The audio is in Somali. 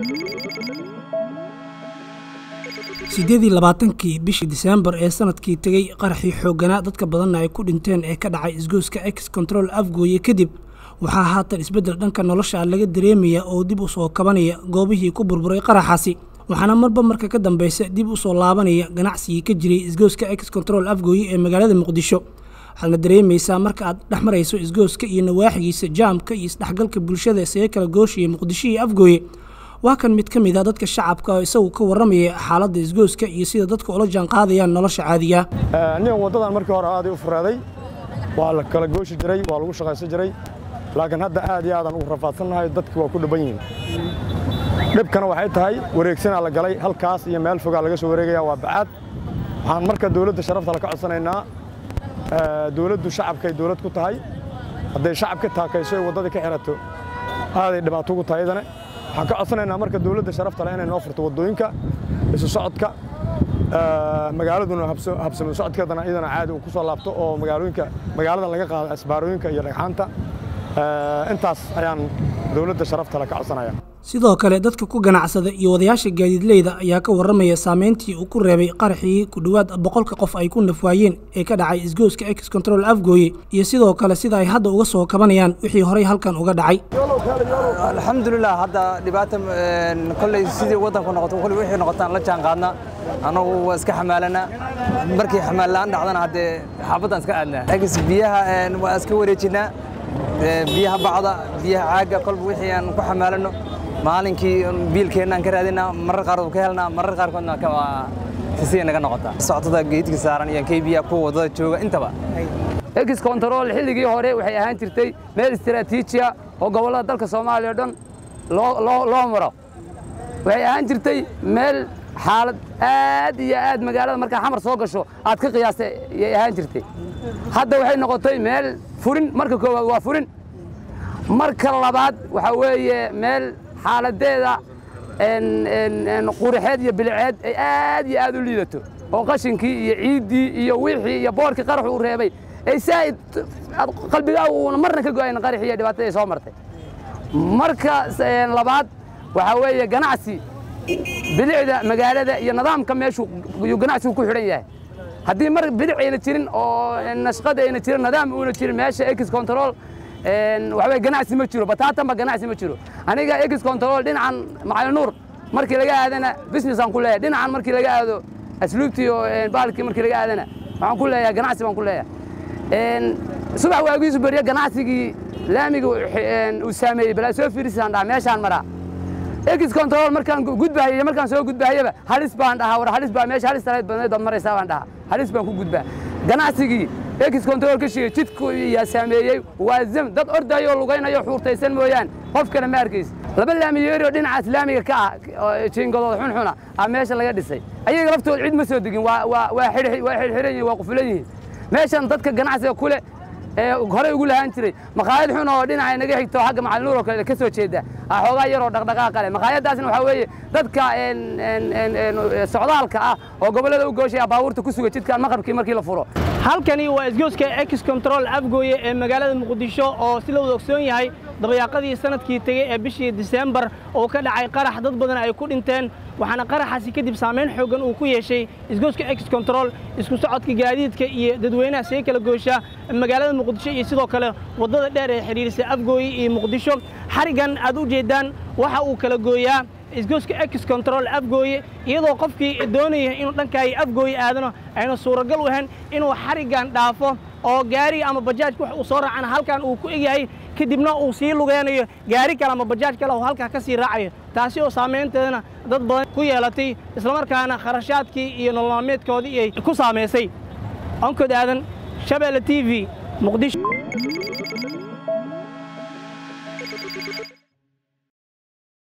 siddeed iyo labaatankii bishii diseembar ee sanadkii tegey qaraxii xoogganaa dadka badanna ay ku dhinteen ee ka dhacay isgoyska ex control afgooye kadib waxaa haatan isbeddel dhanka nolosha laga dareemaya oo dib u soo kabanaya goobihii ku burburay qaraxaasi waxaana marba marka ka dambaysa dib u soo laabanaya ganacsigii ka jiray isgoyska ex control afgooye ee magaalada muqdisho waxaadna dareemaysaa marka aad dhex marayso isgooska iyo nawaaxigiisa jaamka iyo isdhexgalka bulshada isaga kala gooshaya muqdisho iyo afgooye waa kan mid ka mid a dadka shacabka oo isagu ka warramaya xaaladda isgooska iyo sida dadka ula jaan qaadayaan nolosha caadiga aniga waddadan markii hore aaday u furaaday waa la kala gooshi jiray waa lagu shaqaysan jiray laakiin hadda aad iyo aadaan ugu rafaadsannahay dadki waa ku dhaban yihiin dhibkana waxay tahay wareegsanaa la galay halkaas iyo meel fogaa laga soo wareegaya waa bacaad waxaan marka dawladda sharafta la ka codsanaynaa dawladdu shacabkay dawlad ku tahay hadday shacab ka taakayso ay waddadii ka xirato aaday dhibaato ugu tahay idane waxaan ka codsanaynaa marka dawladda sharafta leh inay noo furto waddooyinka isu socodka magaaladuna habsamo socodkeedana iyadana caadi uu ku soo laabto oo magaalooyinka magaaladan laga qaado asbaarooyinka iyo dhagxaanta intaas ayaan dawladda sharafta leh ka codsanaya sidoo kale dadka ku ganacsada iyo wadayaasha gaadiidleyda ayaa ka warramaya saameyntii uu ku reebay qaraxii ku dhowaad boqolka qof ay ku nafwaayeen ee ka dhacay isgooska ex control afgooye iyo sidoo kale sida ay hadda uga soo kabanayaan wixii horey halkan uga dhacay alxamdulilah hadda dhibaata kolley sidii waddanku noqoto kolley wixii noqotaan la jaan qaadna annagu waa iska xamaalanaa markii xamaalaan dhacdana haddee xaafaddaan iska aadnaa egs biyaha waa iska wareejinnaa biyaha bacda biyaha caagga kolba wixii aan ku xamaalanno maalinkii biilkeennaan ka raadinaa marar qaarkood ka helnaa marar qaarkoodna sisiya naga noqotaa soctada geedka saaran iyo kaybiya kuwa waddada jooga intaba ex control xilligii hore waxay ahaan jirtay meel istaraatiijiya oo gobollada dalka soomaaliya o dhan loo maro waxay ahaan jirtay meel xaalad aad iyo aad magaalada markaa xamar soo gasho aad ka qiyaastay yay ahaan jirtay hadda waxay noqotay meel furin marka koowaad waa furin marka labaad waxaa weeye meel xaaladeeda qurixeed iyo biliceed ay aad iyo aad u liidato oo qashinkii iyo ciiddii iyo wixii iyo boorkii qarax uu reebay ay saa'id qalbigaa uuna marna ka go'ayn qaraxii iyo dhibaatada ay soo martay marka labaad waxaa weeye ganacsi bilicda magaalada iyo nidaamka meeshu yuu ganacsigu ku xidhan yahay haddii mar bilic ayna jirin oo nashqad ayna jirin nidaam uuna jirin meesha ex control waxaweye ganacsi ma jiro bataatanba ganacsi ma jiro aniga ex control dhinacan macalinuur markii laga aadana business aan ku leeyahay dhinacan markii laga aado asluubtii oo baalkii markii laga aadana waxaan ku leeyahay ganacsi baan ku leeyahay subax waagiisu beriya ganacsigii laamiga uu saameeyey balaa soo fiirisaan dhaha meeshaan maraa ex control markaan gudbahayay markaan soo gudbahayaba halis baan dhahaa war halis baa meesha halis talayd badneed baad maraysaa baan dhahaa halis baan ku gudbaa ganacsigii ex control ka shigay jidku yaa saameeyey waa zam dad ordayoo lugaynayo xuurtaysan mooyaan qofkana ma arkays laba laamiyeeri oo dhinaca islaamiga ka ah jiingadooda xunxuna ah meesha laga dhisay ayaga laftooda cid ma soo degin waa xirxiran yihin waa qufulan yihiin meeshan dadka ganacsiga kule ee horey ugu lahaan jiray makhaayad xun oo dhinaca naga xigto xagga macalinuur oo kale ka soo jeeda xoogaa yaroo dhaqdhaqaaqa leh makhaayaddaasna waxaa weeye dadka socdaalka ah oo gobollada u gooshaya baabuurta ku suga jidkan maqrabkii markii la furo halkani waa isgooska ex control afgooye ee magaalada muqdisho oo si la wada ogsoon yahay dabayaaqadii sanadkii tegey ee bishii diseembar oo ka dhacay qarax dad badan ay ku dhinteen waxaana qaraxaasi kadib saamayn xooggan uu ku yeeshay isgooska ex control isku socodka gaadiidka iyo dadweynaha see kala goosha magaalada muqdisho iyo sidoo kale waddada dheer ee xidhiirisa afgooye iyo muqdisho xariggan aad u jeeddaan waxa uu kala gooyaa isgooska ex control afgooye iyadoo qofkii doonaya inuu dhankaayi afgooye aadano ayna suuragal u ahayn inuu xariggan dhaafo oo gaari ama bajaajka wax uu soo raacana halkan uu ku egyahay kadibna uu sii lugeynayo gaari kale ama bajaaj kale oo halkaa ka sii raacayo taasi oo saamaynteedana dad badan ku yeelatay islamarkaana kharashaadkii iyo nololmaalmeedkoodii ay ku saamaysay onkod aadan shabeelle t v muqdisho